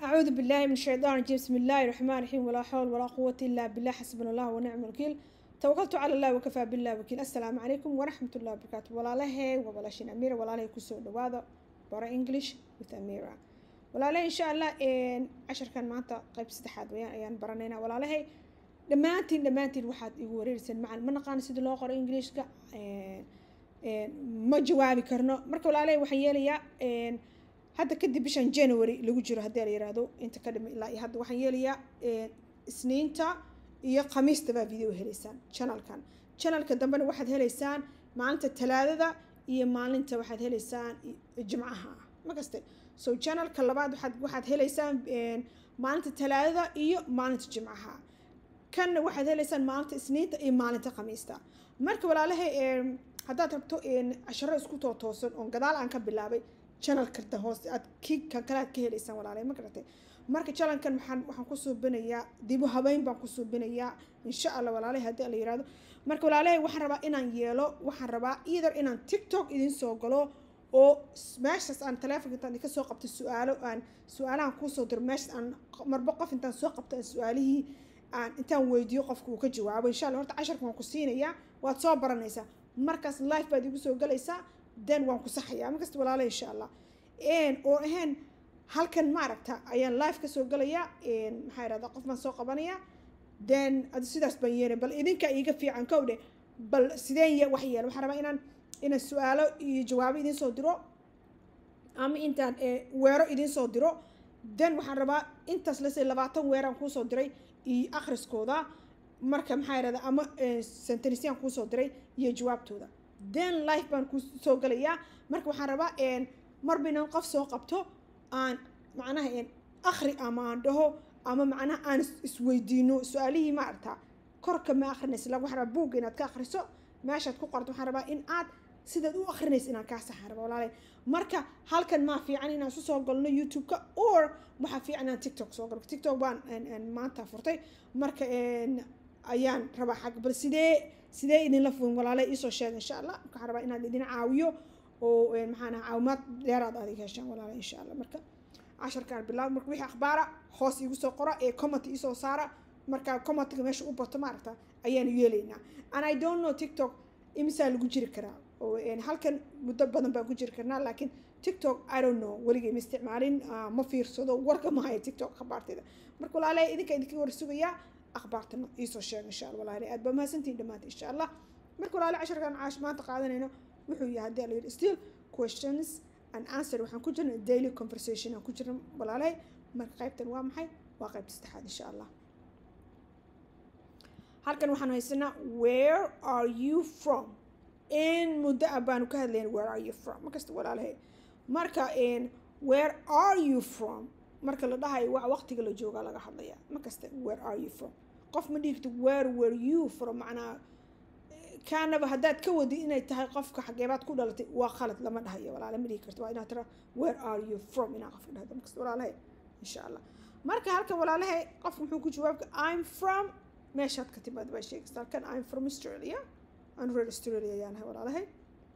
أعوذ بالله من الشيطان الرجيم بسم الله الرحمن الرحيم ولا حول ولا قوة إلا بالله حسبنا الله ونعم الوكيل توكلت على الله وكفى بالله وكيل السلام عليكم ورحمة الله وبركاته ولا له ولا شين أميرة ولا له كسو دواذا برا إنجليش with أميرة ولا له إن شاء الله إن عشر كان معتا قيب استحاد ويان أيان برانينا ولا له dhammaantiin dhammaantiin waxaad igu wareeriseen macalin ma naqaano sida loo qoro ingiliishka ma jawaabi karno marka walaaley waxaan yeelayaa hadda kadib bishan january lagu jiro haddii la yiraahdo inta ka dhimi ilaa iyo hadda waxaan yeelayaa isniinta iyo khamiista baa video helaysaan channelkan channelka dambena waxaad helaysaan maalinta talaadada iyo maalinta waxaad helaysaan jimcaha ma kaste so channelka labaad waxaad waxaad helaysaan maalinta talaadada iyo maalinta jimcaha kanna waxaad helaysaan maalinta isniinta iyo maalinta khamiista marka walaalahay haddaad rabto casharo isku too toosan oon gadaal aan ka bilaabay channelka hoose aad ki kan kale aad ka helaysaan walaalahay ma garatay marka channelkan waxaan waxaan ku suubinayaa dibu habeyn baan ku suubinayaa insha allah walaalahay haddii la yirahdo marka walaalahay waxaan rabaa inaan yeelo waxaan rabaa either inaan tiktok idin soo galo oo meeshaas aan telefonka intaan ka soo qabto su-aalo aan su-aalahan kuusoo diro meeshaas aan marba qof intaan soo qabto aan su-aalihii aan intaan weydiiyo qofka uu ka jawaabo insha allah horta casharka waan ku siinayaa waad soo baranaysaa markaas life baad igu soo galaysaa then waan ku saxayaa markasta walaala insha allah oo ahayn halkan maaragta ayaan life ka soo galayaa maxaa irahdaa qof baan soo qabanayaa then adi sidaas baan yeelay bal idinka iiga fiican kow dhe bal sideen wax yeela waxaan rabaa inaan inaan su-aalo iyo jawaabo idiin soo diro ama intaan weero idiin soo diro then waxaan rabaa intaas lase labaatan weeraan kuusoo diray iyo akhriskooda marka maxaa yirahda ama sentenisyan kuusoo diray iyo jawaabtooda then life baan ku soo galayaa marka waxaan rabaa marba inaan qof soo qabto aan macnaha akhri ama aan dhaho ama macnaha aan isweydiino su-aalihii ma aragtaa korka ma akhrinaysa la waxaan rabaa buugga inaad ka akhriso meeshaad ku qorto waxaan rabaa in aad sidaad u akhrinaysa inaan kaa saxaan rabaa walaalay marka halkan maa fiican inaan isu soo galno youtube-ka or waxaa fiican inaan tiktok soo galo tiktok baan maanta furtay marka ayaan rabaa xag bal sidee sidee idinla fuin walaalay iisoo sheega insha allah waxaan rabaa inaan idin caawiyo oo maxaan caawimaad dheeraad adig heshaan walaalay insha allah marka casharkaan bilaab marka wixii akhbaara hoos igu soo qora ee comment iisoo saara marka commentiga meesha u bato maaragta ayaanu yeelaynaa and i don't know tiktok imisaa lagu jiri karaa oo halkan muddo badan baan ku jiri karnaa laakiin tiktok i don't know weligay ma isticmaalin ma fiirsado warka ma hayo tiktok akhbaarteeda marka walaalay idinka idinka war sugayaa akhbaartana iisoo sheega insha allah walaalay aad baa mahadsantihin dhammaanta insha allah marka walaalay casharkan caash maanta qaadanayno wuxuu yahay haddii la yidhi still questions and answer waxaan ku jirna daily conversation aan ku jirna walaalay marka qaybtan waa maxay waa qaybta saddexaad insha allah halkan waxaan haysanaa where are you from in muddo ah baanu ka hadlayn where are you from markasta walaalahay marka where are you from marka la dhahayo waa waqtiga la joogaa laga hadlaya markasta where are you from qof ma dhigto where were you from macnaa kaanaba haddaad ka wadi inay tahay qofka xageebaad ku dhalatay waa khalad lama dhahayo walaale ma dhigi karto waa inaad tira where are you from inaa qofka dhahdo markasta walaalahay insha allah marka halkan walaalahay qofka muxuu ku jawaabka i'm from meeshaad ka timaad baa sheegaysa halkan i'm from australia aan reer australia ayaan ahay walaalahay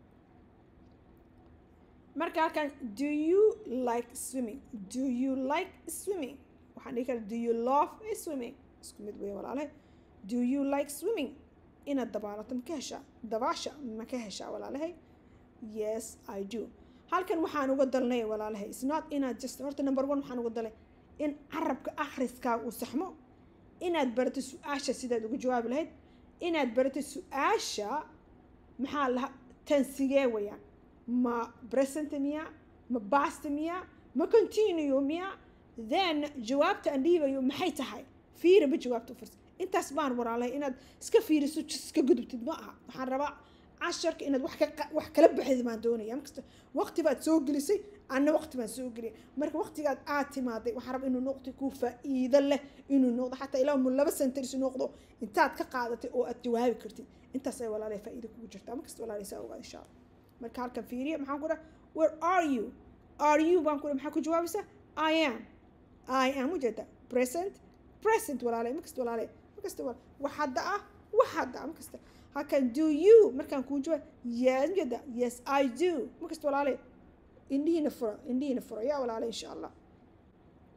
marka halkan do you like swimming do you like swimming waxaan dhihi kara do you love swimming isku mid weeye walaalahay do you like swimming inaad dabaalato ma ka heshaa dabaasha ma ka heshaa walaalahay yes i do halkan waxaan uga dalnay walaalahay is not inaad just horta number one waxaan uga dalay in carabka akhriskaaga uu saxmo inaad barato su-aasha sidaad uga jawaabi lahayd inaad barato su-aasha maxaa laha tansigee wayaan ma present miya ma past miya ma continue miya then jawaabta aan dhiibayo maxay tahay fiiriba jawaabta u firsa intaas baan walaalahay inaad iska fiiriso iska gudubtid ma aha waxaan rabaa casharka inaad wax ka wax kala baxid baan doonaya markasta waqti baad soo gelisay anna waqti baan soo geliyay marka waqtigaad aad timaaday waxaan rabaa inuu noqdo ku faa'iido leh inuu noqdo xataa ilaa mu laba senters noqdo intaad ka qaadatay oo aad jawaabi kartid intaas ay walaalahay faa'iido kugu jirtaa markasta walaalahay saa ogaad insha allah marka halkan fiiriya maxaan ku dhaha where are you are you baan ku dhaha maxaa ku jawaabaysaa i am i am ujeeda present present walaalay markasta walaalay markasta wal wax hadda ah wax hadda ah markasta halkan do you markaan kuu jawaab yes ujeeda yes i do markasta walaalay indhihiina fura indhihiina fura yaa walaalay insha allah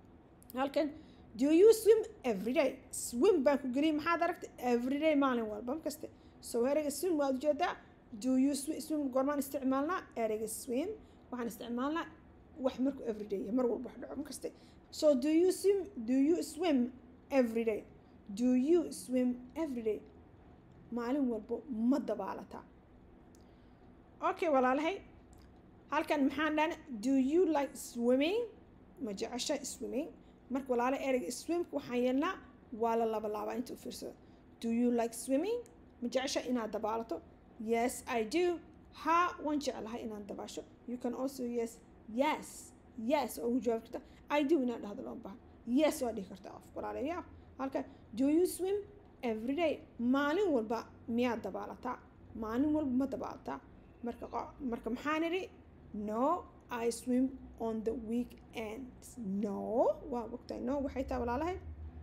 halkan do you swim every day swim baan ku geliyay maxaad aragtay every day maalin walba markaste so ereyga swim waad ujeedaa do you swim goormaan isticmaalnaa ereyga swim waxaan isticmaalnaa wax markuu every day mar walba wax dhaco markaste so do you swim do you swim every day do you swim every day maalin walbo ma dabaalataa okay walaalahay halkan maxaan dhahna do you like swimming ma jecesha swimming marka walaala ereyga swimka waxaan yeelnaa waa la laba laabaa inta u fiirsado do you like swimming ma jecesha inaad dabaalato yes i do ha waan jeclahay inaan dabaasho you can also yes yes yes oo ugu jawaabi karta i do inaad dhahdo loo bahan yes waa dhihi kartaa qof walaalaya halka do you swim every day maalin walba miyaad dabaalataa maalin walba ma dabaalataa marka marka maxaan idhi no i swim on the weekends no waa ogtahay no waxay tahay walaalahay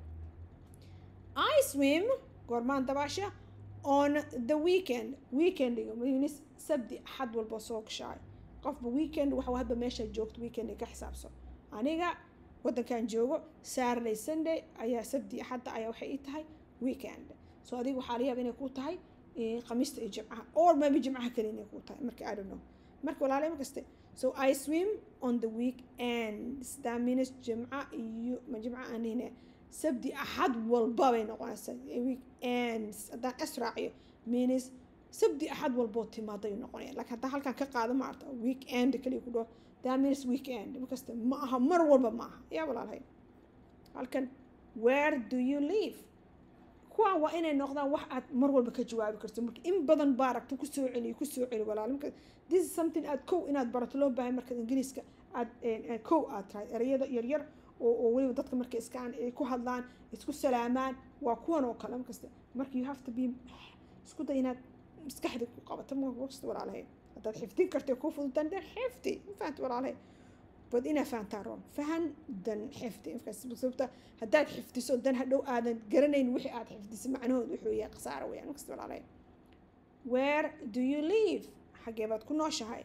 i swim goormaan dabaasha on the weekend weekendiga mayunis sabdi axad walba soo gashaay qofba weekend waxa hadba meesha joogto weekend ka xisaabso aniga waddankan joogo saturday sunday ayaa sabdi axadda ayaa waxay ii tahay weekend so adiga waxaa laga yaaba inay ku tahay khamiista iyo jimcaha or maybe jimcaha kale inay ku tahay marka i don't know marka walaalay markaste so i swim on the weekends that means jimca iyo ma jimca anine sabdi axad walba bay noqonaysaa weekends haddaan asraaciyo means sabdi axad walboo timaaday noqonaya laakiin haddaan halkan ka qaado maarta weekend kaliya ku dhaho that means weekend markaste ma aha mar walba ma aha yaa walaalahay halkan where do you live kuwaan waa inay noqdaan wax aad mar walba ka jawaabi karto marka in badan baa aragto kusoo celiyo kusoo celi walaal marka this is something aad kow inaad barato loo baahay marka ingiriiska aad kow aad tahay ereyada yaryar oo oo weliba dadka marka iskaan ay ku hadlaan isku salaamaan waa kuwan oo kale markasta marka you have to be isku day inaad maskaxda ku qabato markasta walaalahay haddaad xifdin kartay kuu fududan dan xifdi ma fahanta walaalahay bad inaa fahantaa roon fahan dan xifdi sababta haddaad xifdiso dan hadhow aadan garanayn wixii aad xifdisay macnahooda wuxuu yahay khasaaro weyaan markasta walaalahay where do you live xaggee baad ku nooshahay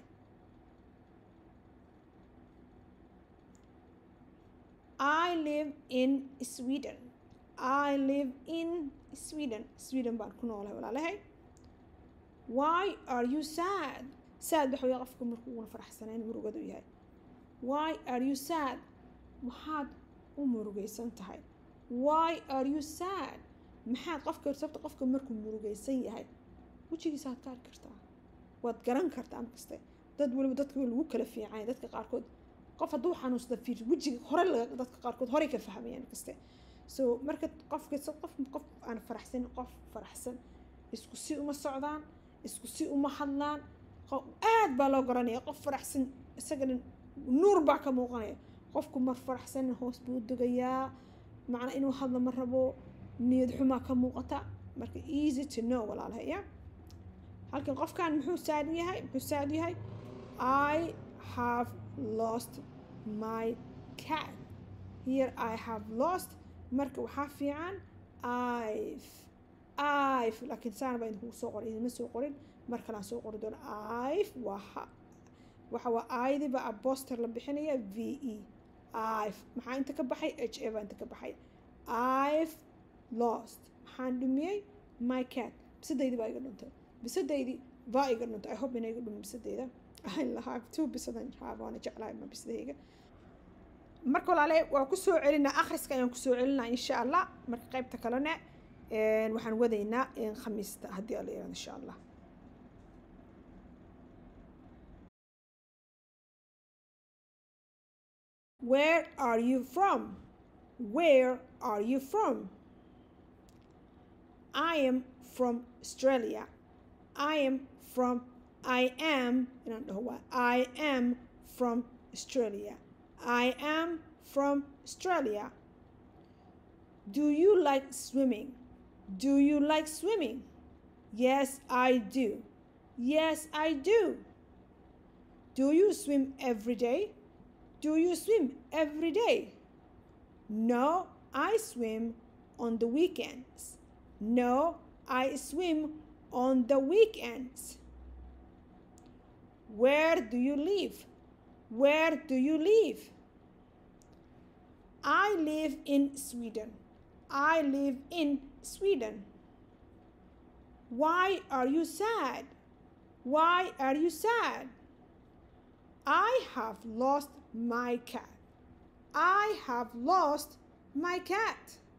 I live in Sweden. I live in Sweden. Sweden baan ku noolahay walaalahay. Why are you sad? Sad waxa weeye qofka markuu uuna faraxsanayn murugada u yahay. Why are you sad? Maxaad u murugaysan tahay? Why are you sad? Maxaad qofka sababta qofka markuu murugaysan yahay wejigiisa aad ka arki kartaa waad garan kartaa markaste dad weliba dadka lagu kala fiicanya dadka qaarkood qof hadduu xanuunsada fiir wejiga hore dadka qaarkood horey ka fahmayaan kaste so marka qofka qof qof aan faraxsan qof faraxsan isku si uma socdaan isku si uma hadlaan aad baa loo garanaya qof faraxsan isagana nuur baa ka muuqanaya qofku mar faraxsan hoos buu dugayaa macnaa inuu hadlo ma rabo niyad xumaa ka muuqata marka easy to know walaalahay ya halkan qofkan muxuu saad yahay muxuu saad yahay i have lost my cat here i have lost marka waxaa fiican i've i've laakiin saana baa idinku soo qorin idinma soo qorin mar kalaan soo qori doono i've waa waxa waa aydi baa aboster la bixinaya v e i've maxaa inta ka baxay h a baa inta ka baxay i've lost maxaan dhumiyey my cat bisadaydi baa iga dhuntay bisadaydi baa iga dhuntay i hope ina iga dhumin bisadayda I have two bisadan waana jeclahay ma bisadayga marka walaale waa kusoo celinaa akhriska ayaan kusoo celinaa insha allah marka qaybta kalena waxaan wadaynaa khamiista haddii alla yirahdo insha allah Where are you from? Where are you from? I am from Australia. I am from I am I am from Australia. I am from Australia. Do you like swimming? Do you like swimming? Yes, I do. Yes, I do. Do you swim every day? Do you swim every day? No, I swim on the weekends. No, I swim on the weekends. Where do you live? Where do you live? I live in Sweden. I live in Sweden. Why are you sad? Why are you sad? I have lost my cat. I have lost my cat.